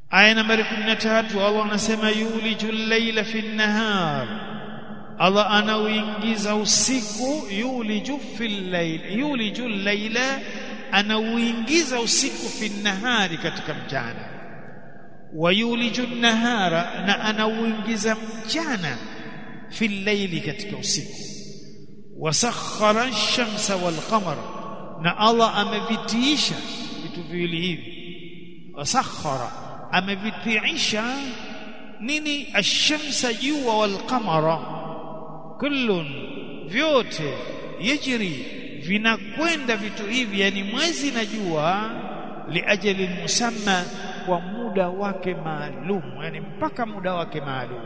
aya nambari 13 Allah anasema yulijul layla fi nahar Allah anauingiza usiku yuliju fil layl yulijul layla anauingiza usiku fi nahari katika mchana wa yuliju nahara na anauingiza mchana fil layli katika usiku wasakhara ash-shamsa wal qamara na Allah amevitiisha vitu viwili hivi wasakhara amevitiisha nini ash-shamsa jua wal qamara kullun vyote yajri vinakwenda vitu hivi yani mwezi na jua liajali musamma kwa muda wake maalum yani mpaka muda wake maalum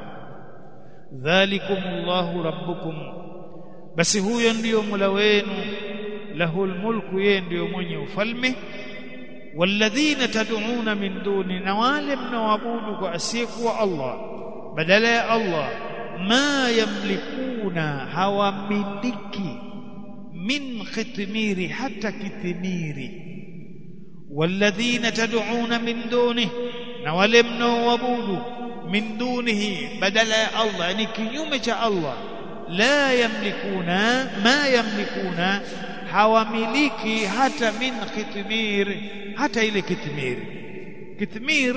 dhalikumullahu rabbukum basi huyo ndiyo mula wenu lahul mulku yeye ndiyo mwenye ufalme walladhina tad'una min duni na wale mnaoabudu kwa asiyekuwa Allah badala ya Allah ma yamlikuna hawamiliki min khitmiri hata kitmiri walladhina tad'una min duni na wale mnaoabudu min dunihi badala ya Allah yani kinyume cha Allah la yamlikuna ma yamlikuna hawamiliki hata min kitmir hata ile kitmir kitmir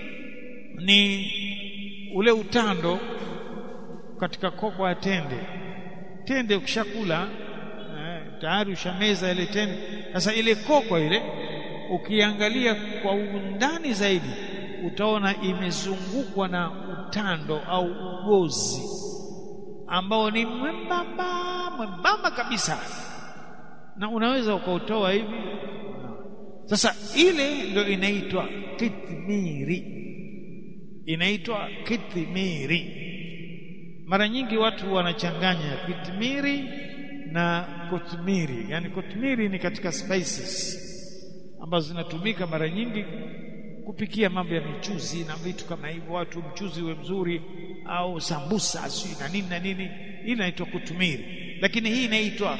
ni ule utando katika kopo ya tende tende ukishakula eh, tayari ushameza ile tende sasa ile kokwa ile ukiangalia kwa undani zaidi utaona imezungukwa na utando au ugozi ambao ni mwembamba mwembamba kabisa na unaweza ukautoa hivi sasa ile ndio inaitwa kitmiri inaitwa kitmiri mara nyingi watu wanachanganya kitmiri na kotmiri yani kotmiri ni katika spices ambazo zinatumika mara nyingi kupikia mambo ya michuzi na vitu kama hivyo watu mchuzi uwe mzuri au sambusa sio na nini na nini hii inaitwa kutumiri lakini hii inaitwa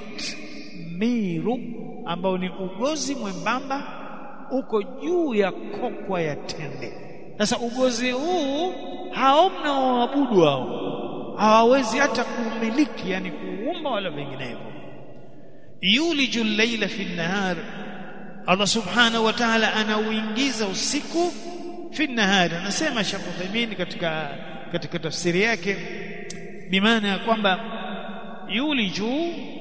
kitmiru ambao ni ugozi mwembamba uko juu ya kokwa ya tende sasa ugozi huu hao mnaoabudu hao hawawezi hata kuumiliki yani kuumba wala vinginevyo yuliju llaila fi nahar Allah subhanahu wa ta'ala anauingiza usiku fi nahari anasema Sheikh Uthaymeen katika katika tafsiri yake bimaana ya kwamba yuliju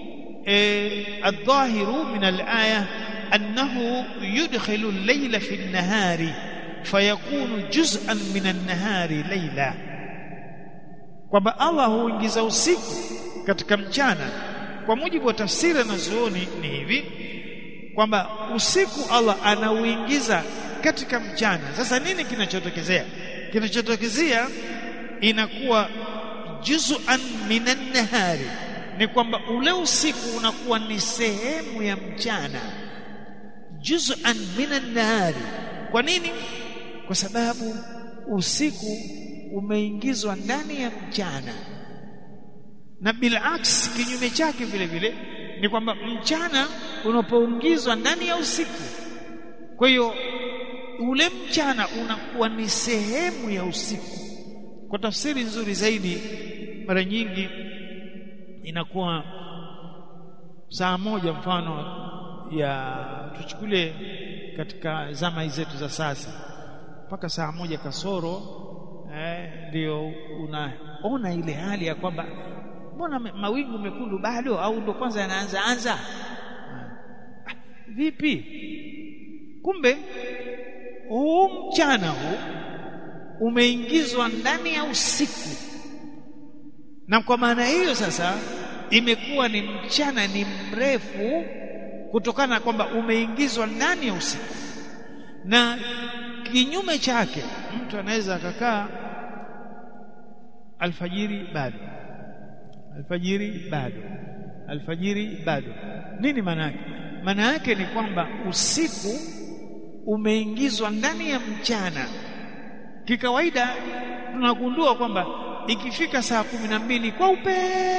الظاهر من الآية أنه يدخل الليل في النهار فيكون جزءا من النهار ليلا kwamba Allah huingiza usiku katika mchana kwa mujibu wa tafsiri na zuoni ni hivi kwamba usiku Allah anauingiza katika mchana sasa nini kinachotokezea kinachotokezea inakuwa juz'an minan nahari ni kwamba ule usiku unakuwa ni sehemu ya mchana juz'an minan nahari kwa nini kwa sababu usiku umeingizwa ndani ya mchana na bilaks kinyume chake vile vile ni kwamba mchana unapoingizwa ndani ya usiku kwa hiyo ule mchana unakuwa ni sehemu ya usiku kwa tafsiri nzuri zaidi mara nyingi inakuwa saa moja mfano ya tuchukulie katika zama zetu za sasa mpaka saa moja kasoro ndio eh, unaona ile hali ya kwamba mbona mawingu mekundu bado au ndo kwanza yanaanza anza ah, vipi kumbe huu mchana huu umeingizwa ndani ya usiku na kwa maana hiyo sasa imekuwa ni mchana ni mrefu kutokana na kwamba umeingizwa ndani ya usiku na kinyume chake mtu anaweza akakaa alfajiri bado alfajiri bado alfajiri bado nini maana yake maana yake ni kwamba usiku umeingizwa ndani ya mchana kikawaida tunagundua kwamba ikifika saa kumi na mbili kwa upe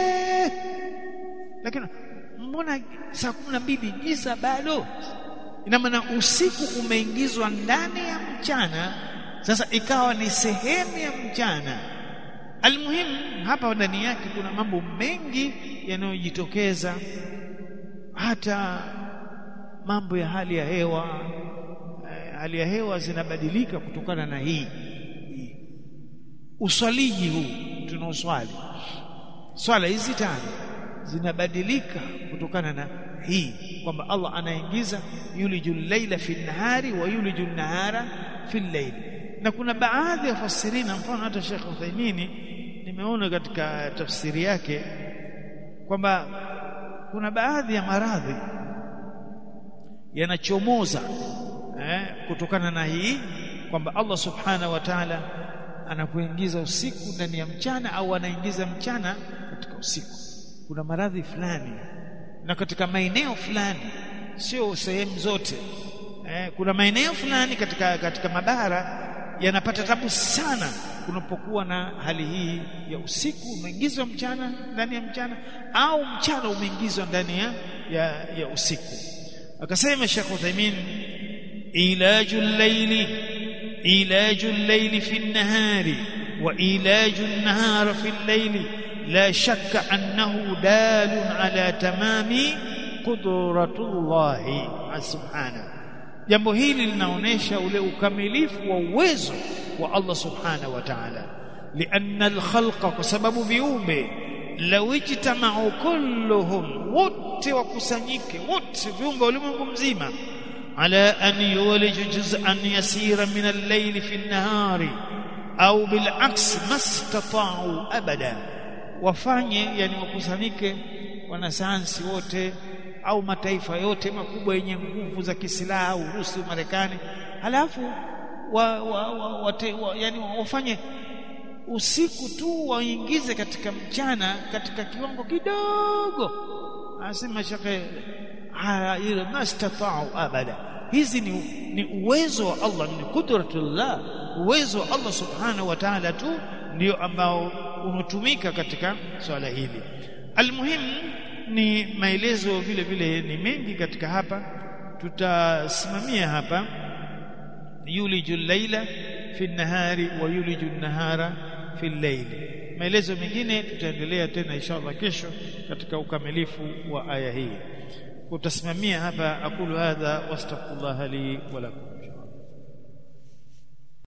lakini mbona saa kumi na mbili giza bado ina maana usiku umeingizwa ndani ya mchana sasa ikawa ni sehemu ya mchana almuhimu hapa ndani yake kuna mambo mengi yanayojitokeza hata mambo ya hali ya hewa eh, hali ya hewa zinabadilika kutokana na hii uswaliji huu tunaoswali swala hizi tano zinabadilika kutokana na hii kwamba Allah anaingiza yulijul laila fi nahari wa yulijul nahara fi layl na kuna baadhi ya fasirina mfano hata Sheikh Uthaymeen nimeona katika tafsiri yake kwamba kuna baadhi ya maradhi yanachomoza eh, kutokana na hii kwamba Allah subhanahu wa ta'ala anakuingiza usiku ndani ya mchana au anaingiza mchana katika usiku kuna maradhi fulani na katika maeneo fulani sio sehemu zote eh, kuna maeneo fulani katika katika mabara yanapata tabu sana kunapokuwa na hali hii ya usiku umeingizwa mchana ndani ya mchana au mchana umeingizwa ndani ya, ya, ya usiku akasema Sheikh Uthaymeen ilajul layli ilajul layli fi an-nahari wa ilajun nahara fi al-layli la shakka annahu dalun ala tamami qudratullahi subhanahu jambo hili linaonesha ule ukamilifu wa uwezo wa Allah subhanahu wa ta'ala lianna al-khalqa kwa sababu viumbe law ijtama'u kulluhum wote wakusanyike wote viumbe ulimwengu mzima ala an yuliju juz'an yasira min al-layl fi an-nahari au bil'aks mastata'u abada wafanye yani wakusanyike wanasayansi wote au mataifa yote makubwa yenye nguvu za kisilaha Urusi Marekani halafu wa, wa, wa, wa, wa, yani wafanye usiku tu waingize katika mchana katika kiwango kidogo anasema shekhe haya ile mastata'u abada hizi ni, ni uwezo wa Allah ni kudratullah uwezo wa Allah subhanahu wa ta'ala tu ndio ambao unatumika katika swala hili almuhimu ni maelezo vile vile ni mengi katika hapa tutasimamia hapa yuliju llaila fi nahari wa yuliju nahara fi llaili maelezo mengine tutaendelea tena inshallah kesho katika ukamilifu wa aya hii utasimamia hapa aqulu hadha wastaghfirullah li wa lakum